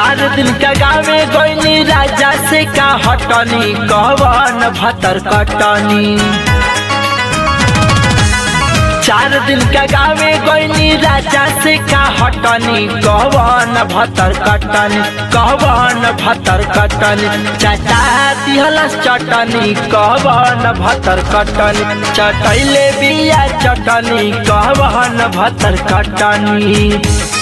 चार दिन का गावे गईनी राजा से का हटनी कवन भतर कटनी चार दिन का गावे गईनी राजा से का हटनी कवन भतर कटनी कवन भतर कटनी चाचा दिहलस चटनी कवन भतर कटनी चटैले बिया चटनी कवन भतर कटनी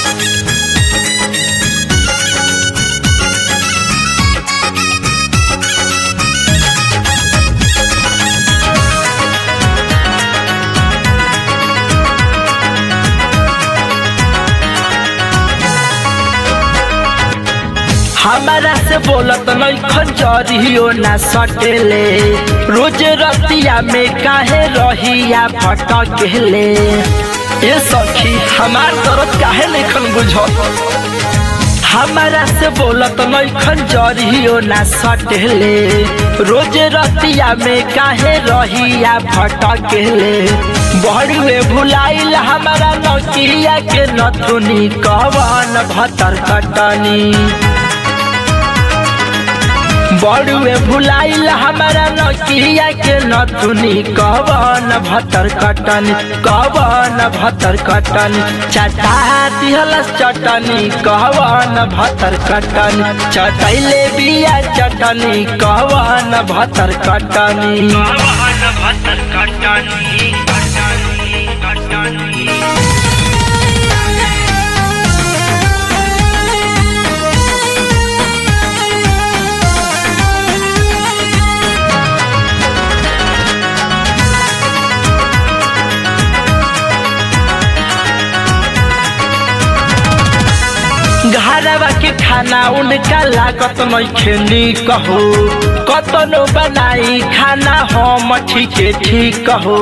हमारा से बोलत नहीं खंजरियो ना सटेले रोज रतिया में काहे रहिया भटकेले ये सखी हमार दर्द काहे नहीं बुझत हमारा से बोलत नहीं खंजरियो ना सटेले रोज रतिया में काहे रहिया भटकेले बड़ुए भुलाइल हमारा नौकिया के नथुनी कवन भतर कटनी बड़ुए भुलाइल हमारा नकिया के नथुनी कवन भतर कटनी कवन भतर कटनी चटा दिहलस चटनी कवन भतर कटनी चटैले बिया चटनी कवन भतर कटनी कवन भतर कटनी कटनी कटनी घरवा के खाना उनका लागत नहीं खेनी कहो कतनो बनाई खाना हम ठीके ठीक कहो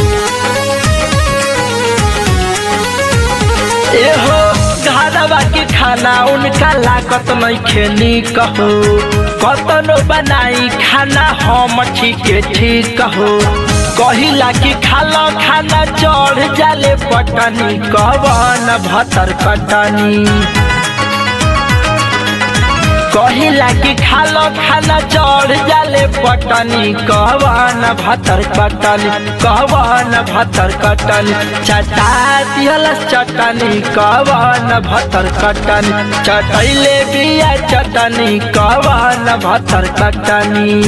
एहो घरवा के खाना उनका लागत नहीं खेनी कहो कतनो बनाई खाना हम ठीके ठीक कहो कहिला कि खालो खाना चढ़ जाले पटनी कवन भतर कटनी कहिला कि खालो खाना चढ़ जाले पटनी कवन भतर कटनी कवन भतर कटनी चटा दिहलस चटनी कवन भतर कटनी चटैले बिया चटनी कवन भतर कटनी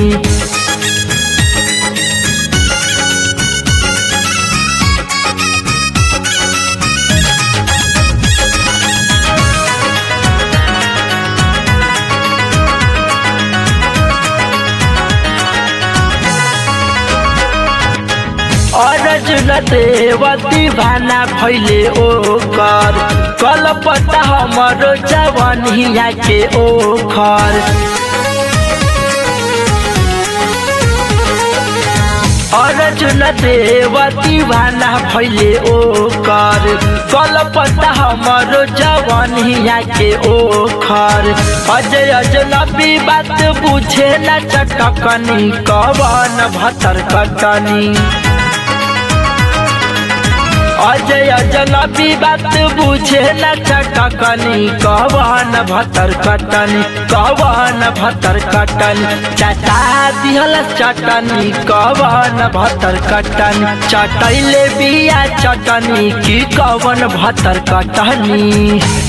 अर्जुन देवती भाना भैले ओकर कलपता हमरो जवनिया के ओखर अर्जुन देवती भाना भैले ओकर कलपता हमरो जवनिया के ओखर अजय अजनबी बात बुझे न चटकनी कवन भतर कटनी अजय जनबी बात बुझे न चटकनी कवन भतर कटनी कवन भतर कटनी चटा दिहल चटनी कवन भतर कटनी चटैले बिया चटनी की कवन भतर कटनी